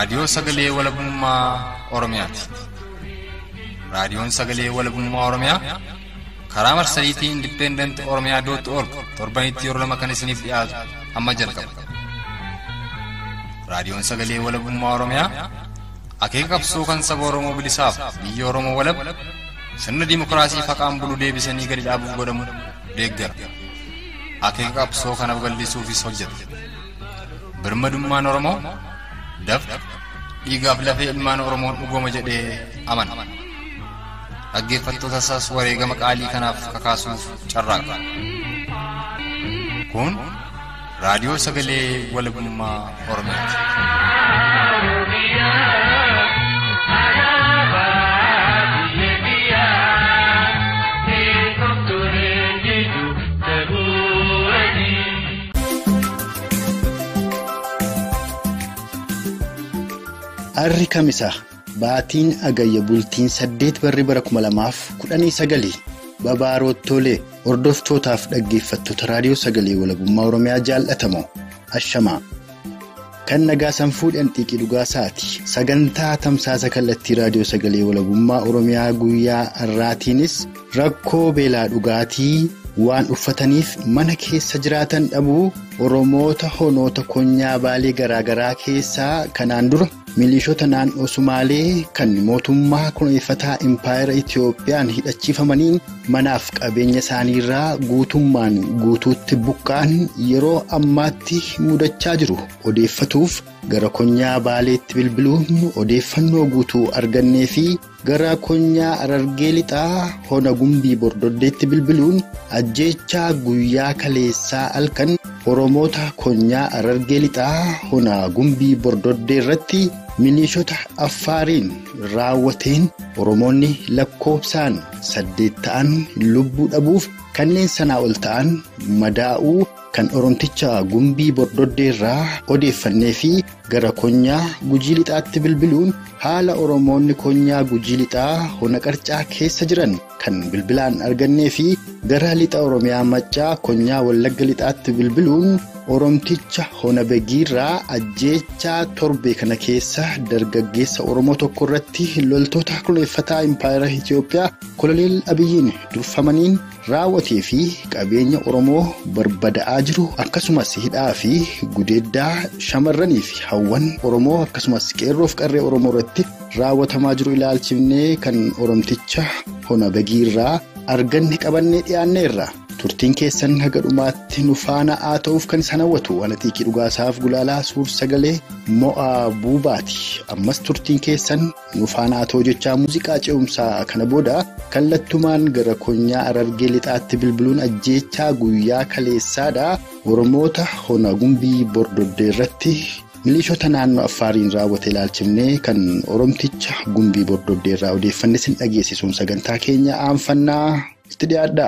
Raadiyoo Sagalee Walabummaa Oromiyaati. Raadiyoon Sagalee Walabummaa Oromiyaa karaa marsariitii Indipendent Oromiyaa dootti org torbanitti yeroo lama kan isiniif dhiyaatu amma jalqaba. Raadiyoon Sagalee Walabummaa Oromiyaa akeeka qabsoo kan saba Oromoo bilisaaf biyya Oromoo walab sirna dimokiraasii faqaan bulu deebisanii gadi dhaabuuf godhamu deeggara. Akeeka qabsoo kanaaf gallisuufis hojjeta. Birmadummaan Oromoo dafqa dhiigaaf lafee ilmaan Oromoon dhugooma jedhee amana. Dhaggeeffattoota isaas wareegama qaalii kanaaf kakaasuuf carraaqa. Kun raadiyoo sagalee walabummaa Oromiyaati. Arri kamisa baatiin agayya bultiin saddeet barri bara kuma lamaaf kudhanii sagalii babaaroottolee hordoftootaaf dhaggeeffattoota raadiyoo sagalee walabummaa oromiyaa jaallatamoo ashamaa kan nagaa sanfuudhaan xiiqii dhugaa sa'aati sagantaa tamsaasa kallattii raadiyoo sagalee walabummaa oromiyaa guyyaa har'aatiinis rakkoo beelaa dhugaatii waan uffataniif mana keessa jiraatan dhabuu oromoota honoota konyaa baalee garaagaraa keessaa kanaan dura. milishoota naannoo sumaalee kan mootummaa kunuunfataa impaayera itiyoophiyaan hidhachiifamaniin manaaf qabeenya isaaniirraa guutummaan guutuutti buqqaan yeroo ammaatti mudachaa jiru odeeffatuuf gara konyaa baaleetti bilbiluun odeeffannoo guutuu argannee fi gara konyaa arargee lixaa hona gumbii bordoddeetti bilbiluun ajjeechaa guyyaa kaleessaa halkan oromoota konyaa arargee lixaa hona gumbii bordoddee irratti. milishoota affaariin raawwateen oromoonni lakkoofsaan saddeet ta'an lubbuu dhabuuf kanneen sanaa ol ta'an madaa'uu kan oromticha gumbii bordoddee irraa odeeffannee fi gara konyaa gujii lixaatti bilbiluun haala oromoonni konyaa gujii lixaa hona qarcaa keessa jiran kan bilbilaan argannee fi gara lixa oromiyaa maccaa konyaa wallagga lixaatti bilbiluun. oromticha hona begiirraa ajjeechaa torbee kana keessa dargaggeessa oromoo tokko irratti loltoota kunuunfataa impaayera itiyoophiyaa koloneel abiyyiin durfamaniin raawwatee fi qabeenya oromoo barbada'aa jiru akkasumas hidhaa fi gudeeddaa shamarranii fi hawwan oromoo akkasumas qeerroof qarree oromoo irratti raawwatamaa jiru ilaalchifnee kan oromticha hona begiirraa arganne qabannee dhiyaanneerra. turtiin keessan haga dhumaatti nu faana haa ta'uuf kan isaan hawwatu waan xiiqii dhugaasaaf gulaalaa suur sagalee mo'aa buubaati ammas turtiin keessan nu faana haa ta'u jechaa muuziqaa ce'umsaa kana booda kallattumaan gara konyaa arargee lixaatti bilbiluun ajjeechaa guyyaa kaleessaadha oromoota hona gumbii bordoddee irratti. milishoota naannoo affaariin raawwate ilaalchifnee kan oromticha gumbii bordoddee irraa odeeffanne sin dhageessisuun sagantaa keenya aanfannaa itti dhiyaadha.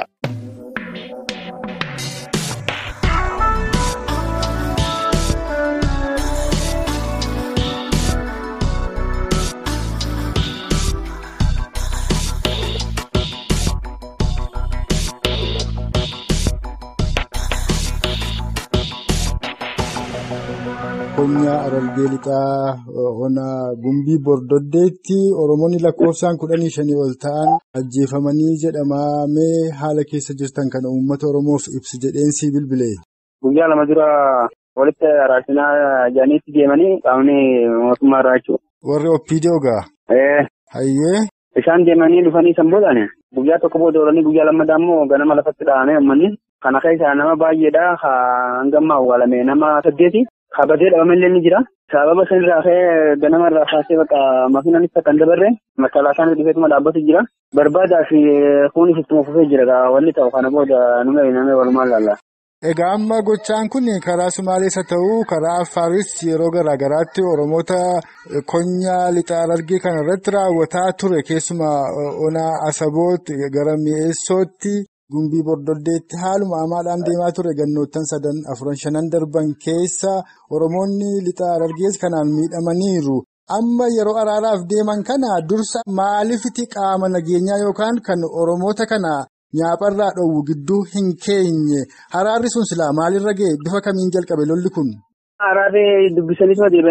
Konyaa Arargee Lixaa Hona Gumbii Bordoddeetti Oromoonni lakkoofsaan kudhanii shanii ol ta'an ajjeefamanii jedhamee haala keessa jirtan kana uummata Oromoof ibsi jedheensi bilbile. Guyyaa lama dura walitti araarsinaa jaaniitti deemanii qaamni mootummaa irraa jechuudha. Warri Oppiidiyoo gaa? Hayyee. Isaan deemanii dhufanii san boodaan guyyaa tokko booda oolanii guyyaa lammadaa immoo ganama lafatti dhahamee uummanni kana keessaa nama baay'eedha hanga ammaa awwaalame nama saddeeti. Kabatee dhabamallee ni jira. Sababa sanirraa ka'ee ganama irraa kaasee bakka makiinaan akka kan dabarre makalaakaan dhufeetuma dhaabbatu jira. Barbaadaa fi kunis ittuma fufee jira. Wanni ta'u kana booda nume namee walumaan laalla. Egaa amma gochaan kun karaa Sumaalees haa ta'u karaa Affaaris yeroo garaa garaatti Oromoota konyaa lixa Harargee kana irratti raawwataa ture keessumaa onaa Asaboot gara mi'eessootti. Gumbii bordoddeetti haaluma amaadhaan deemaa ture gannoottan sadan afuran shanan darban keessa Oromoonni lixa Harargees kanaan miidhamaniiru. Amma yeroo araaraaf deeman kana dursa maaliifiti qaama nageenyaa yookaan kan Oromoota kana nyaapharraa dhoowwu gidduu hin keenye araarri sun silaa maalirra ga'e bifa kamiin jalqabe lolli kun. Araarri dubbisanii deebanii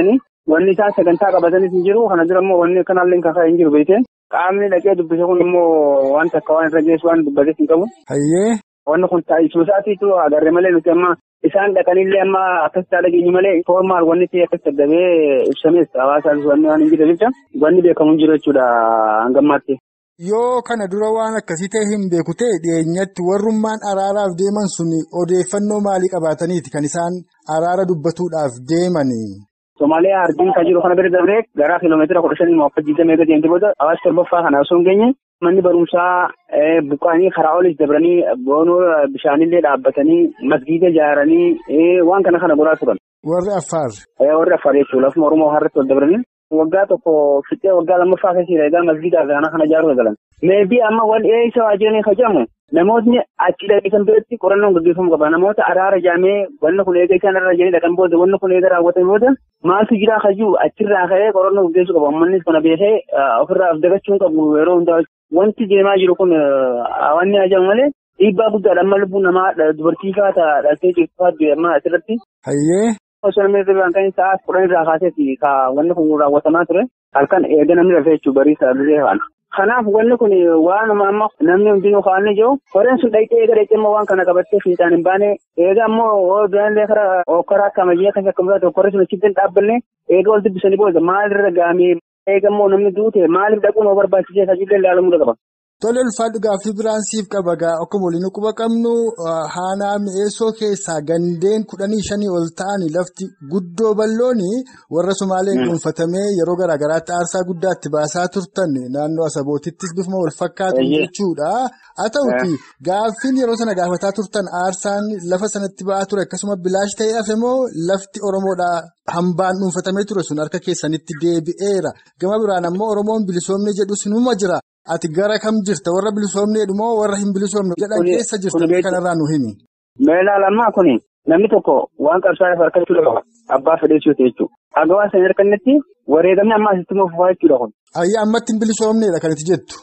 wanni isaan sagantaa qabatanis hin jiru kana dura immoo wanni akkanaallee kan ka'e hin jiru beekte qaamni dhaqee dubbise kun immoo wanta akka waan irra geessu waan dubbates hin qabu. Hayyee. Wanni kun taa'isuu isaatiitu agarre malee nuti amma isaan dhaqanillee amma akkas ta'a dhageenyu malee foormaal wanni ta'e akkas daddabee ibsamees hawaasaaf wanni waan hin jirre jecha wanni beekamu hin jiru jechuudha hangammaatti. Yoo kana dura waan akkasii ta'e hin beeku ta'e dhiyeenyatti warrummaan araaraaf deeman sun odeeffannoo maalii qabaataniiti kan isaan araara dubbatuudhaaf deemani. Somaaliyaa ardiin kan jiru kana bira dabree gara kiiloomeetira kudha shanii mooffa jiitamee gadi deemte booda hawaasa torbaffaa kana osoo hin geenye manni barumsaa buqqaanii karaa olis dabranii boonoo bishaanillee dhaabbatanii masgiida ijaaranii waan kana kana godhaa turan. Warri Affaar. Warri Affaar jechuudha lafuma Oromoo harratti wal dabranii. Waggaa tokko fixee waggaa lammaffaa keessa egaa masgiida kana kana ijaaruu galan. Meebii amma wal eessa waa jiranii kajamu namootni achi dhaqisan biratti qorannoon gaggeeffamuu qaba. Namoota araara jaamee wanni kun eega isaan irra jiranii dhaqan booda wanni kun eega raawwatan booda maaltu jiraa kajuu achirraa ka'ee qorannoo gaggeessuu qaba. Uummannis kana beekee ofirraa dagachuu qabu yeroo hundaa wanti deemaa jiru kun wanni ajaa'u malee dhiibbaa guddaadha. Amma lubbuun namaa dubartii faata dhaltee jirtu faatu amma asirratti. Hayyee. Osoo namni irraa kan sa'aa kudhan irraa kaaseeti ka wanni kun raawwatamaa ture halkan eega namni rafee jechuudha barii sa'aatii kana. Kanaaf wanni kun waanuma amma namni hundinuu kaa'anii jiru horeen sun dhaqxee eega dhaqxee immoo waan kana qabattee fiixaan hin baane eega immoo duraallee karaa karaa akka ammayyaa kan akka muraasa horee sun achitti hin dhaabbanne eega wal dubbisanii booda maalirra gaamee eega immoo namni duute maaliif dhaquun oo barbaachisee tajaajila ilaalamuu qaba. Tole ulfaadhu gaaffii biraan siif qaba gaa akkuma waliin quba qabnu haanaa mi'eessoo keessaa gandeen kudhanii shanii ol ta'anii lafti guddoo ballooni warra Sumaaleen dhuunfatamee yeroo garaa garaatti aarsaa guddaatti baasaa turtan naannoo Asabootittis bifuma wal fakkaatu jechuudha. Haa ta'uti gaaffiin yeroo sana gaafataa turtan aarsaan lafa sanatti ba'aa ture akkasuma bilaash ta'ee hafe moo lafti Oromoodhaa hambaan dhuunfatamee ture sun harka keessanitti deebi'eera. Gama biraan ammoo Oromoon bilisoomne jedhu sinuma jira. Ati gara kam jirta warra bilisoomneedhu moo warra hin bilisoomne jedhan keessa jirta kanarraa nu himi. Meelaa lammaa kuni namni tokko waan qabsaa'eef harkachuu qaba. Abbaa fedheessuuti jechuudha. Haga waan sana harkannetti wareegamni amma asitti immoo fufaa jechuudha kun. Ayyaa ammatti hin bilisoomneedha kan itti jettu.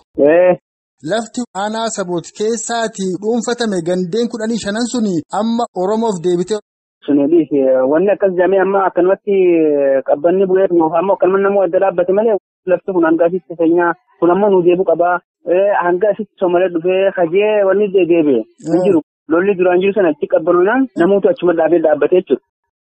Lafti aanaa sabooti keessaati dhuunfatame gandeen kudhanii shanan suni amma Oromoof deebite. Sunis wanni akkas jedhamee amma akkanumatti qabbanni bu'eetu ammoo akkanuma namuu adda dhaabbate malee lafti kun hanga asitti feenyaa kun ammoo nu deebi'u qabaa hanga asitti somalee dhufee hajee wanni deebi'e hin jiru lolli duraan jiru sana achi qabbanuudhaan namoota achuma dhaabee dhaabbate jechuudha.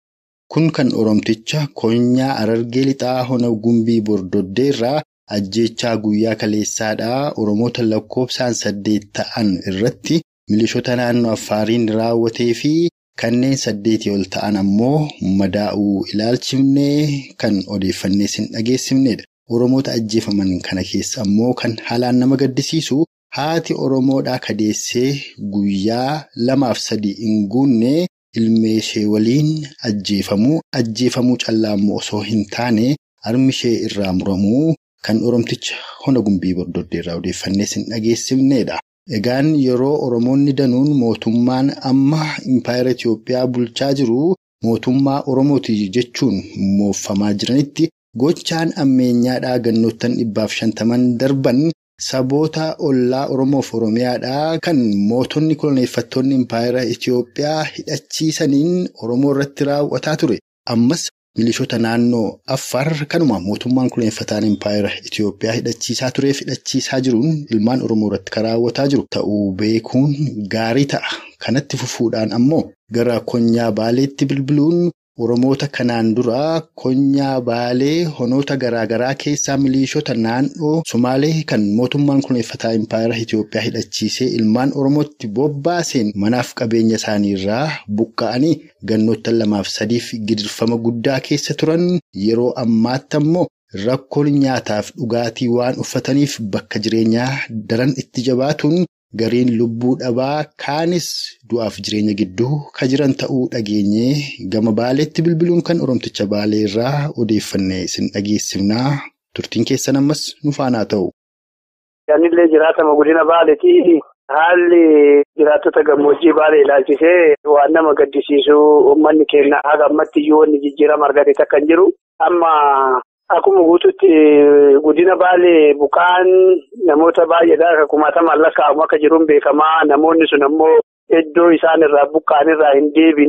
Kun kan Oromticha Konyaa Arargee Lixaa Hona Gumbii Bordoddee irraa ajjeechaa guyyaa kaleessaadhaa Oromoota lakkoofsaan saddeet ta'an irratti milishoota naannoo Affaariin raawwatee fi kanneen saddeetii ol ta'an ammoo madaa'uu ilaalchifnee kan odeeffannee sin dhageessifnedha. Oromoota ajjeefaman kana keessa ammoo kan haalaan nama gaddisiisu haati Oromoodhaa kadeessee guyyaa lamaaf sadii hin guunne ilmee ishee waliin ajjeefamuu ajjeefamuu callaa immoo osoo hin taane harmi ishee irraa muramuu kan Oromticha hona gumbii bordoddee irraa odeeffannee sin dhageessifnedha. Egaan yeroo Oromoonni danuun mootummaan amma impaayera Itoophiyaa bulchaa jiru mootummaa Oromooti jechuun mooffamaa jiranitti gochaan ammeenyaadhaa gannoottan dhibbaaf shantaman darban saboota ollaa Oromoof Oromiyaadhaa kan mootonni koloneeffattoonni impaayera Itoophiyaa hidhachiisaniin Oromoo irratti raawwataa ture. Ammas milishoota naannoo Affaar kanuma mootummaan koloneeffataan impaayera Itoophiyaa hidhachiisaa tureef hidhachiisaa jiruun ilmaan Oromoo irratti kan raawwataa jiru ta'uu beekuun gaarii ta'a. Kanatti fufuudhaan ammoo gara konyaa baaleetti bilbiluun Oromoota kanaan dura konyaa baalee honoota garaagaraa keessaa milishoota naannoo Somaalee kan mootummaan koloneeffataa impaayera Itoophiyaa hidhachiisee ilmaan Oromootti bobbaaseen manaaf qabeenya isaaniirraa buqqa'anii gannoottan lamaaf sadiif gidirfama guddaa keessa turan yeroo ammaatti ammoo rakkoon nyaataaf dhugaatii waan uffataniif bakka jireenyaa daran itti jabaatuun. Gariin lubbuu dhabaa kaanis du'aaf jireenya gidduu kan jiran ta'uu dhageenye gama baaleetti bilbiluun kan oromticha baalee irraa odeeffannee isin dhageessifnaa turtiin keessan ammas nu faanaa ta'u. Yaannillee jiraatama godina baaleetii haalli jiraattota gammoojjii baalee ilaalchisee waan nama gaddisiisu uummanni keenya haga ammatti iyyuu wanni jijjiirama argate takka hin jiru. Amma akkuma guututti godina baalee buqaan namoota baay'eedha akka kumaatamaan lakkaa'amu akka jiruun beekamaa namoonni sun ammoo iddoo isaan irraa buqqa'an irraa hin deebine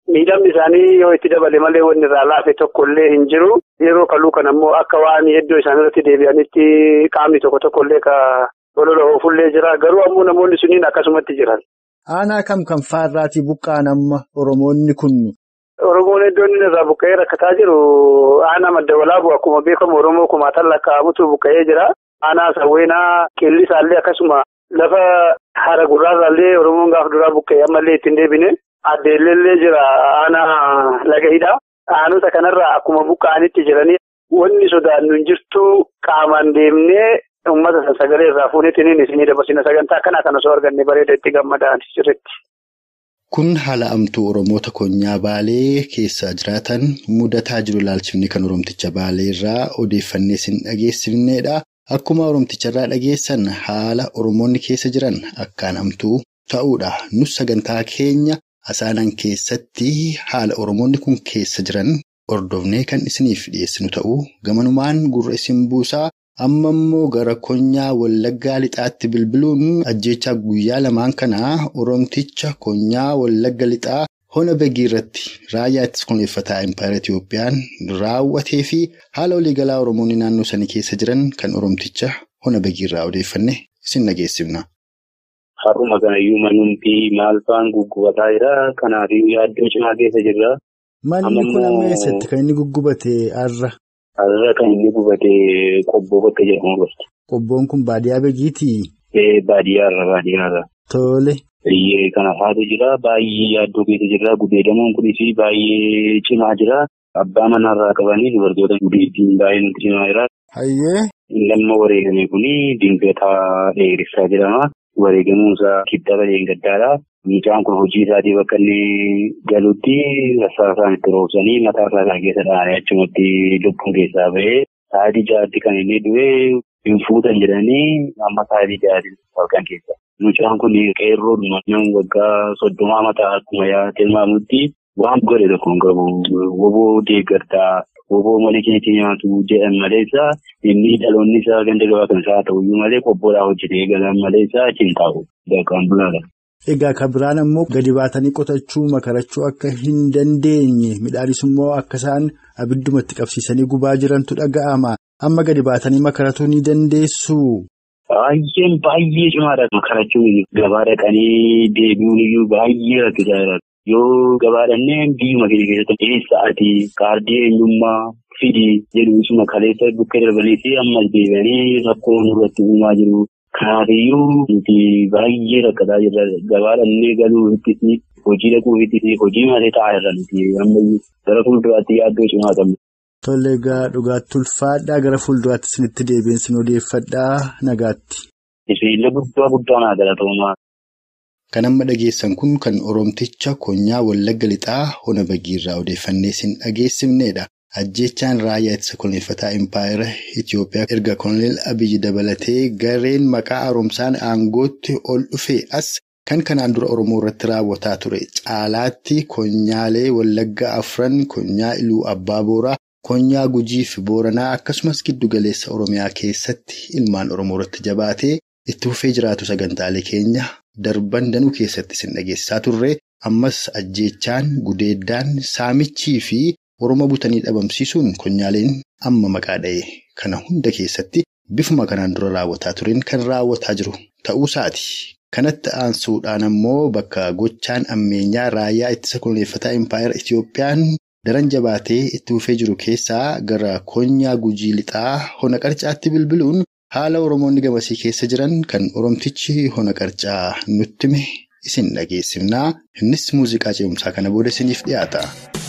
miidhamni isaanii yoo itti dabale malee wanni irraa laafe tokko illee hin jiru. Yeroo kaluu kan ammoo akka waan iddoo isaan irratti deebi'anitti qaamni tokko tokko illee ka lolola oofullee jira. Garuu ammoo namoonni sunniin akkasumatti jiran. Aanaa kam kan faarraatii buqqaan amma Oromoonni kun? Oromoon iddoo inni irraa buqqa'ee rakkataa jiru aanaa madda walaabu akkuma beekamu Oromoo kumaatan lakkaa'amutu buqqa'ee jira. Aanaa sawweenaa qillisaallee akkasuma lafa hara gurraarraallee Oromoon gaafa duraa buqqa'ee ammallee ittiin deebine. Addeellee jira aanaa lagahidha. Aanota kanarraa akkuma buqqa'anitti jiranii wanni sodaannu hin jirtu qaamaan deemnee uummata sagalee irraa fuuneetiin isinii dabarsina sagantaa akkanaa kan osoo arganne bareeda itti gammadaan sirriitti. Kun haala amtuu Oromoota Konyaa Baalee keessa jiraatan mudataa jiru ilaalchifni kan Oromticha Baalee irraa odeeffannee isin dhageessifnedha. Akkuma Oromticharraa dhageessan haala Oromoonni keessa jiran akkaan amtuu ta'uudha. Nus sagantaa keenya asaanan keessatti haala Oromoonni kun keessa jiran hordofnee kan isiniif dhiyeessinu ta'uu gamanumaan gurra isin buusaa. Amma immoo gara konyaa wallaggaa lixaatti bilbiluun ajjeechaa guyyaa lamaan kanaa Oromticha konyaa wallagga lixaa hona bagii irratti raayyaa ittisa kunuunfataa Impaayera Itiyoophiyaan raawwatee fi haala waliigalaa Oromoonni naannoo sanii keessa jiran kan Oromticha hona bagii irraa odeeffanne isin dhageessifna. Har'uma kanayyuu manumti maal fa'aan guggubataa jira. Kanaafuu yaaddoo cimaa keessa jirra. Manni kun amma eessatti kan inni guggubate har'a? Har'a kan inni gubate qobboo bakka jedhamu gosti. Qobboon kun baadiyyaa beekiitii? Baadiyyaarra baadiyyaarra. Tole. Biyyee kana faatu jira. Baay'ee yaaddoo keessa jirra. Gudeedamuun kunis baay'ee cimaa jira. Abbaa manarraa qabanii dubartoota gudeettiin baay'ee nuti cimaa jira. Hayyee. Lamma wareegame kuni dingataa dheeressaa jedhama. Wareegamuunsaa kibxata deengaddaadha. Mucaan kun hojii isaatii bakka inni galutti rassaasaan itti roobsanii mataa isaa keessa dhahanii achumatti lubbuun keessaa bahee sa'aatii ja'aatti kan inni du'e hin fuutan jedhanii amma sa'aatii ja'aatti halkan keessa. Mucaan kun qeerroo nama waggaa soddomaa mataa akkuma tilmaamutti waan godhe tokko hin qabu. Woboo deeggartaa woboo malee keetii nyaatu jedhan maleessa inni dhaloonni isaa ganda gabaa kan isaa ta'uyyuu malee qobboodhaa hojjetee galan maleessa achi hin taa'u. Bakkaan bulaadha. Egaa kan biraan ammoo gadi baatanii qotachuu makarachuu akka hin dandeenye midhaanis immoo akka isaan abiddumatti qabsiisanii gubaa jirantu dhaga'ama. Amma gadi baatanii makaratuu ni dandeessu. Baay'een baay'ee cimaadha. Makarachuun gabaa dhaqanii deebi'uun iyyuu baay'ee rakkisaa jira. Yoo gabaa dhannee biyyuma keenya keessatti eessa ati kaardii eenyummaa fidi jedhu isuma kaleessa bukkee darbanii fi ammas deebi'anii rakkoo nurratti uumaa jiru. Kanaafiyyuu nuti baay'ee rakkataa jirra. Gabaa dhannee galuu ittis hojii dhaquu ittis hojii malee taa'aa jirra nuti ammayyuu gara fuulduraatti yaaddoo cimaa qabna. Tole egaa dhugaatti ulfaadhaa gara fuulduraatti isinitti deebiin odeeffadhaa nagaatti. Isheenillee guddaa guddaa naa galatoomaa. Kan amma dhageessan kun kan Oromticha Konyaa Wallagga Lixaa Hona Bagiirraa odeeffannee isin dhageessifnedha. Ajjeechaan raayyaa ittisa kunuunfataa Impaayera Itiyoophiyaa erga Koloneel Abiyyi dabalatee gareen maqaa haaromsaan aangootti ol dhufee as kan kanaan dura Oromoo irratti raawwataa ture. Caalaatti konyaalee Wallagga afran konyaa Iluu Abbaa Booraa, konyaa Gujii fi Booranaa akkasumas giddu galeessa Oromiyaa keessatti ilmaan Oromoo irratti jabaatee itti fufee jiraatu sagantaalee keenya darban danuu keessatti isin dhageessisaa turre. Ammas ajjeechaan, gudeeddaan, saamichii fi Oromoo butanii dhabamsiisuun konyaaleen amma maqaa dha'e kana hunda keessatti bifuma kanaan dura raawwataa tureen kan raawwataa jiru ta'uusaati. Kanatti aansuudhaan ammoo bakka gochaan ammeenyaa raayyaa ittisa kunuunfataa Impaayera Itiyoophiyaan daran jabaatee itti fufee jiru keessaa gara konyaa gujii lixaa hona qarcaatti bilbiluun haala Oromoonni gamasii keessa jiran kan Oromtichi hona qarcaa nutti hime isin dhageessifnaa. Innis muuziqaa ce'umsaa kana booda isiniif dhiyaata.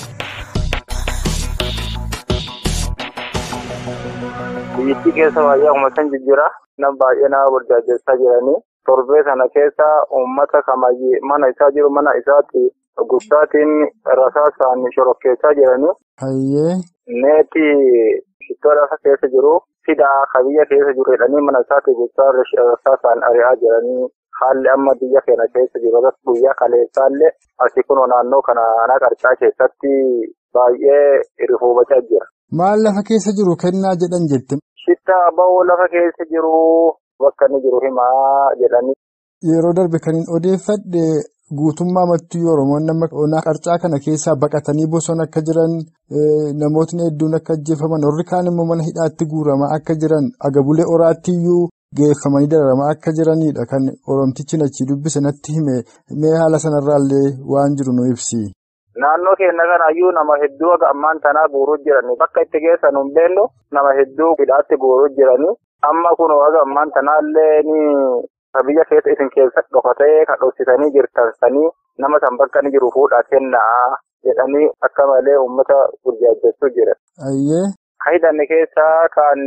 Biyyattii keessa baay'ee uummataan jijjiira. Nam baay'ee nama burjaajessaa jiranii. Torbee sana keessa uummata kamayyee mana isaa jiru mana isaatti gubbaatiin rasaasaan shorokkeessaa jiranii. Hayyee. Neeti shittoo lafa keessa jiru. Fidaa ka biyya keessa jiru jedhanii mana isaatti gubbaa rasaasaan ari'aa jiranii. Haalli amma biyya keenya keessa jiru guyyaa kaleessaallee asii kun naannoo kana ana qarcaa keessatti baay'ee rifuubachaa jira. Maal lafa keessa jiru kennaa jedhan jette? Shittaa ba'oo lafa keessa jiru bakka inni jiru himaa jedhanii. Yeroo darbe kan hin odeeffadhe guutummaa mattuu Oromoon nama qarcaa kana keessaa baqatanii bosona akka jiran namootni hedduun akka ajjeefaman warri kaan immoo mana hidhaatti guuramaa akka jiran agabulee oraatti iyyuu geeffamanii dararamaa akka jiranidha kan Oromtichi achii dubbise natti hime mee haala sanarraallee waan jiru nu ibsi. Naannoo keenya kanaayyuu nama hedduu akka ammaan tanaa guuruu jirani bakka itti geessan hin beellu nama hedduu hidhaatti guuruu jirani amma kun akka ammaan tanaallee ni biyya keessa isin keessa dhokatee kan dhoksitanii jirtan sanii nama san bakka ni jiru fuudhaa kennaa jedhanii akka malee uummata burjaajjechuu jira. Ayyee. Kan hidhanne keessaa kan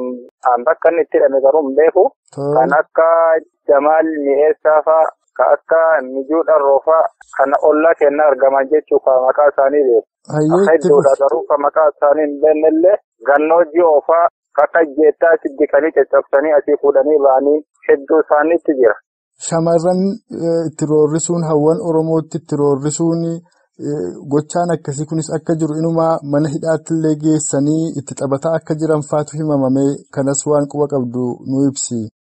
bakka inni itti hidhame garuu hin beeku. Kan akka Jamaal Mi'eessaa fa'a. Ka akka mijuu dharroo fa'a kana ollaa kennaa argaman jechuun kan maqaa isaanii beeku. Akka iddoodhaa garuu kan maqaa isaanii hin beeknellee gannoo ji'oo fa'a akka jeettaa itti diqanii caccabsanii asii fuudhanii ba'anii hedduu isaaniitti jira. Shamarran itti roorrisuun hawwan Oromootti itti roorrisuun gochaan akkasii kunis akka jiru inumaa mana hidhaatti illee geessanii itti taphataa akka jiran faatu himamame kanas waan quba qabdu nu ibsi.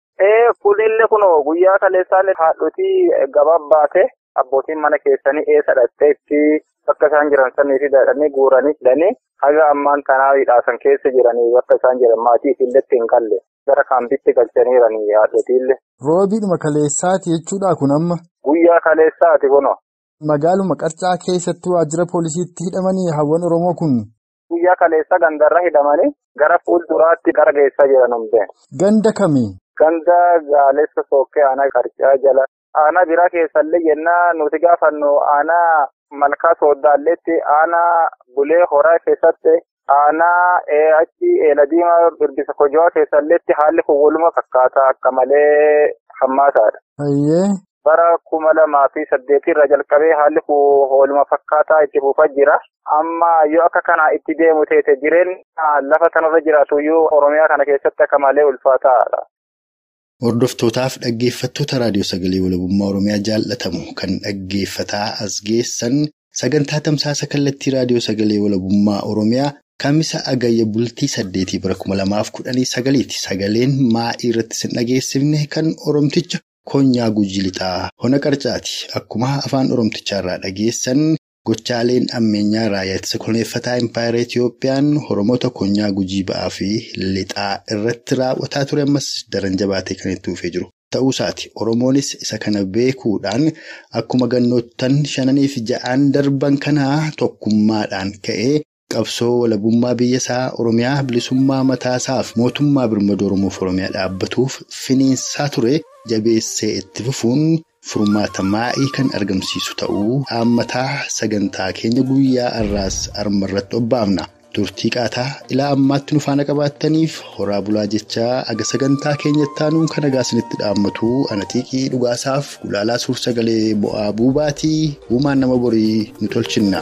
Kunillee kunoo guyyaa kaleessaan haadhotii gabaa baate abbootiin mana keessanii eessa dhattee itti bakka isaan jiran sanii fi dadhanii guuranii hidhanii haga ammaan kanaa hidhaasan keessa jiranii bakka isaan jiran maatii illee hin qalle gara kaampitti galchaniiranii haadhotiillee. Roobiidhuma kaleessaati jechuudha kun amma. Guyyaa kaleessaati kunoo. Magaaluma qarcaa keessatti waajjira poolisiitti hidhamanii hawwan Oromoo kun. Guyyaa kaleessa gandarra hidhamanii gara fuulduraatti gara geessaa jiran hundeen. Ganda kamii? Ganda gaalessa sookkee aanaa qarcaa jala. Aanaa biraa keessallee jennaa nuti gaafannu aanaa malkaa sooddaalleetti aanaa bulee horaa keessatti aanaa achi eela diimaa birbisa kojoo keessalleetti haalli kun waluma fakkaataa akka malee hammaasaadha. Ayyee. Bara kuma lamaa fi saddeetii irra jalqabee haalli kun waluma fakkaataa itti fufaa jira. Amma yoo akka kana itti deemu teete jireenya lafa kanarra jiraatu iyyuu Oromiyaa kana keessatti akka malee ulfaataadha. Hordoftootaaf dhaggeeffattoota raadiyoo sagalee walabummaa Oromiyaa jaallatamu kan dhaggeeffataa as geessan sagantaa tamsaasa kallattii raadiyoo sagalee walabummaa Oromiyaa kamisa agayya bultii saddeetii bara kuma lamaaf kudhanii sagaliiti. Sagaleen maa'ii irratti sin dhageessifne kan Oromticha Konyaa Gujii Lixaa Hona Qarcaati. Akkuma afaan Oromtichaarraa dhageessan gochaaleen ammeenyaa raayyaa ittisa koloneeffataa Impaayera Itiyoophiyaan Oromoota Konyaa Gujii ba'aa fi Lixaa irratti raawwataa ture ammas daran jabaatee kan itti fufee jiru. Ta'uu isaati Oromoonis isa kana beekuudhaan akkuma gannoottan shananii fi ja'aan darban kanaa tokkummaadhaan ka'ee qabsoo walabummaa biyya isaa Oromiyaa bilisummaa mataasaaf mootummaa birmadoo Oromoof Oromiyaa dhaabbatuuf finiinsaa ture jabeessee itti fufuun furmaata maa'ii kan argamsiisu ta'uu haammataa sagantaa keenya guyyaa har'aas armarratti obbaafna. Turtii qaataa ilaa ammaatti nu faana qabaattaniif horaa bulaa jechaa aga sagantaa keenyatti aanuun kan nagaa isinitti dhaammatu anatiiqii dhugaasaaf gulaalaa suur sagalee bu'aa buubaatii uumaan nama borii nu tolchinna.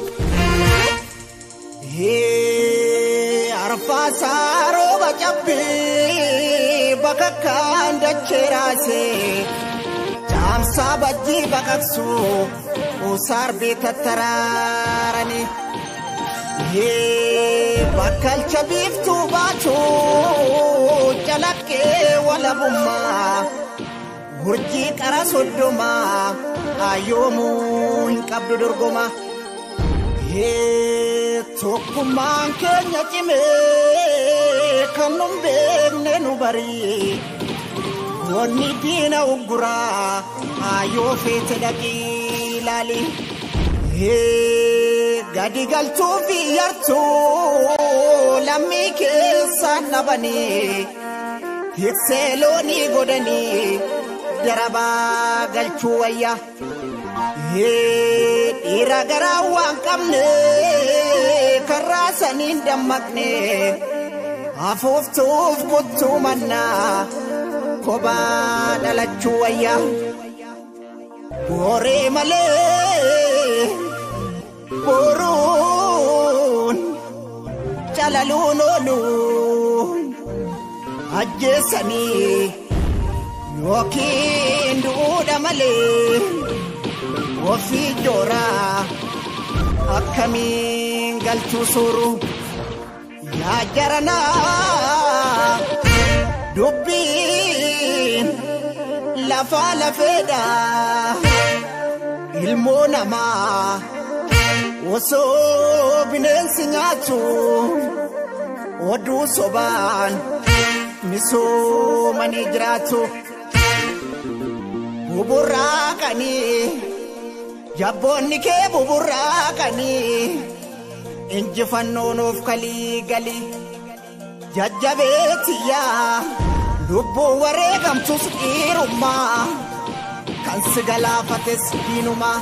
Arfaasaa rooba cabbii bakka kan dachee raasee caamsaa bajjii baqaqsuu usaarbii tattaraaranii. Bakkalcha biiftuu baachuu calaqqee walabummaa gurjii qara soddomaa ayyoomuu hin qabdu dorgoma. Tokkummaan keenya cimee kan nun beekne nu barii wanni diina ugguraa ayyoo feete dhaqii ilaali. Gadi galtuu fi yartuu lammii keessaan dhabanii hiksee loonii godhanii darabaa galchuu wayya. Dhiira garaa waan qabne karraa saniin dammaqne hafuuftuuf kuttuu mannaa kophaa dhalachuu wayya. Booree malee. boruun calaluun ooluun ajjeessanii yookiin duudha malee ofii jooraa akkamiin galchuu suuru yaa jaranaa dubbiin lafaa lafeedhaa. ilmoo namaa osoo bineensi nyaatu oduu sobaan misoomanii jiraatu buburraaqanii jabboonni kee buburraaqanii injifannoon of kalii galii jajjabeetiyyaa lubbuu wareegamtus dhiirummaa kan si galaafates diinumaa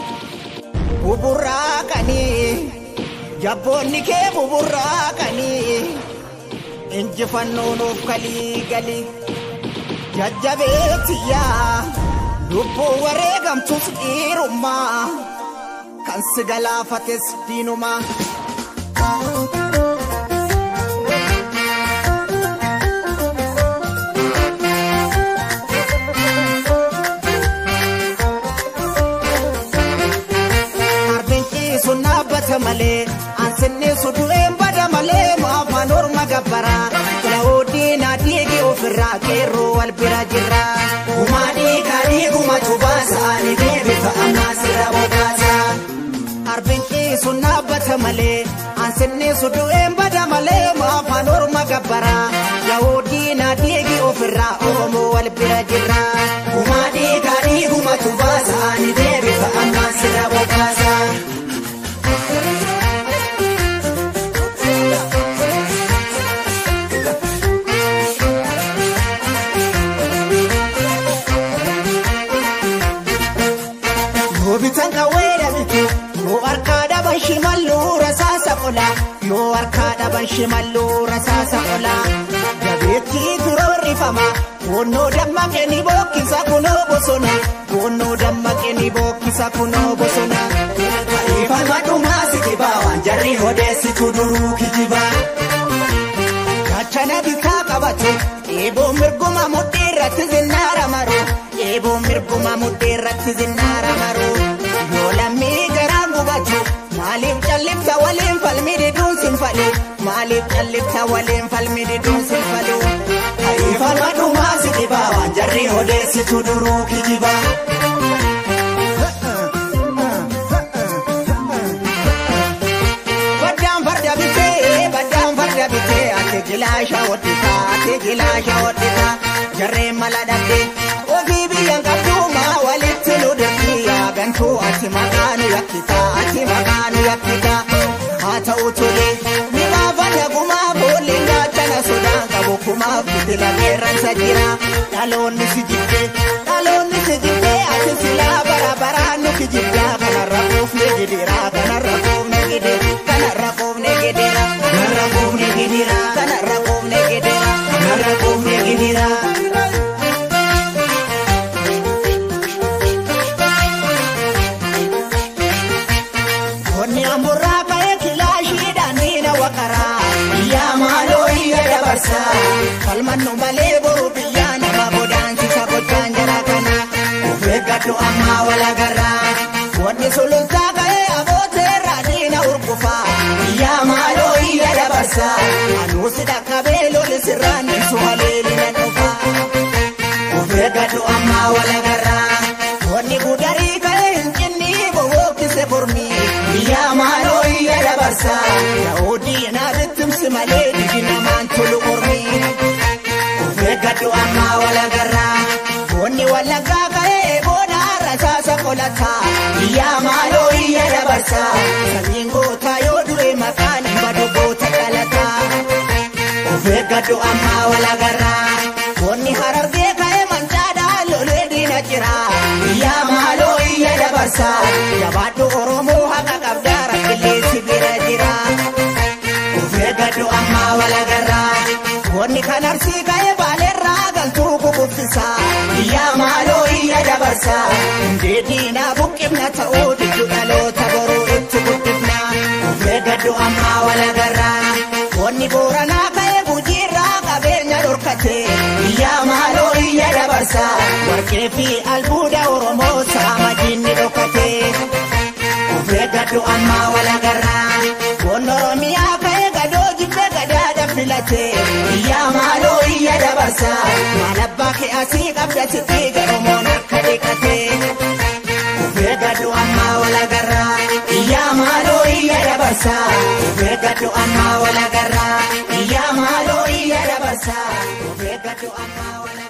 buburraaqanii jabboonni kee buburraaqanii injifannoon of kalii galii jajjabeetiyyaa lubbuu wareegamtus dhiirummaa kan si galaafates diinumaa. sun dhaabbata malee ansinni su du'een bada malee maafaan orma gabbaraa filawoodii naa dhiigi ofirraa qeerroo wal bira jirra gumaa dhiigaa dhiiguma tubaasa ani deebita ammaa sirra bobaasa arbinqii sun dhaabbata malee ansinni su du'een bada malee maafaan orma gabbaraa filawoodii naa dhiigi ofirraa oromoo wal bira jirra gumaa dhiigaa dhiiguma tubaasa ani deebita ammaa sirra bobaasa. bitan qawweedha bitu yoo harkaa dhaban shimalluu rasaasa qola yoo harkaa dhaban shimalluu rasaasa qola jabeettii turoorrifama goonnoo dammaqe ni bookkisa kunoo bosona goonnoo dammaqe ni bookkisa kunoo bosona ifama dhumaa sikibaa waan jarri odeessitu duruu kijibaa gachana bitaa qabatu eeboo mirguma mudhii irratti zinnaara maru eeboo mirguma mudhii irratti zinnaara maru yoo lammii garaa gubatu maaliif callifta waliin falmi diduun sin falu maaliif callifta waliin falmi diduun sin falu ifama dhumaa si dhibaa waan jarri odeessitu duruu kijibaa. Baddaan farda bitee baddaan farda bitee ati gilaasha hodhitaa ati gilaasha hodhitaa jarreen mala dhabdee ofii biyyan qabduumaa walitti nu dabdii yaagantuu ati maqaa nu yakkitaa ati maqaa nu yakkitaa haa ta'u tolee ni baafata gumaa boolleen gaachana sodaan qabu kumaaf fitila qeerransa jira dhaloonni si jibbee dhaloonni si jibbee ati silaa bara baraan nu kijibdaa kanarra quufne gidiraa kanarra quufne gidiraa kanarra quufne gidiraa kanarra quufne gidiraa kanarra quufne gidiraa kanarra quufne gidiraa. Qonni amburraa ka'ee kilaashiidhaan miina waqaraa biyyaa maaloo iyya dabarsaa falmannu malee boru biyyaa nama godaansisa gochaan jara kana of eeggadhu ammaa walagarraa qonni sulultaa ka'ee abooteerraa diina urgufaa biyyaa maaloo iyya dabarsaa anuusi dhaqqabee loli sirraan ibsu haleelina dhufaa of eeggadhu ammaa walagarraa qonni gudarii ka'ee hin cinni bowwookise mormii biyyaa maaloo iyya dabarsaa yaa'oodii naa bittimsi malee digi namaan tolu mormii of eeggadhu ammaa walagarraa qonni wallaggaa ka'ee booda rasaasa qolataa biyyaa maaloo iyya dabarsaa samiin gootaa yoo du'e maqaan hin badu goota dhalataa of eeggadhu ammaa walagarraa qonni harargee ka'ee mancaadhaa lolee diina jiraa biyyaa maaloo iyya dabarsaa jabaadhu oromoo haqa qabdaa rakkilleessi bira jira of eeggadhu ammaa walagarraa qonni kan arsii ka'ee baaleerraa galtuu kukuffisa biyyaa maaloo iyya dabarsaa hundee diinaa buqqifna ta'uu diddu dhaloota boruu itti guddifna of eeggadhu ammaa walagarraa qonni booranaa ka'ee gujiirraa qabeenya dhorkate biyyaa maaloo iyya dabarsaa warqee fi albuuda oromoo saama diinni dhokate of eeggadhu ammaa walagarraa qonni oromiyaa ka'ee gadoo jibbe gadaadha filate biyyaa maaloo iyya dabarsaa maal abbaa kee asii qabda sitti garomoon akka dhiqate of eeggadhu dabarsaa ofeeggadhu ammaa wal agarraa iyyaa maaloo iyya dabarsaa ofeeggadhu ammaa wal agarraa.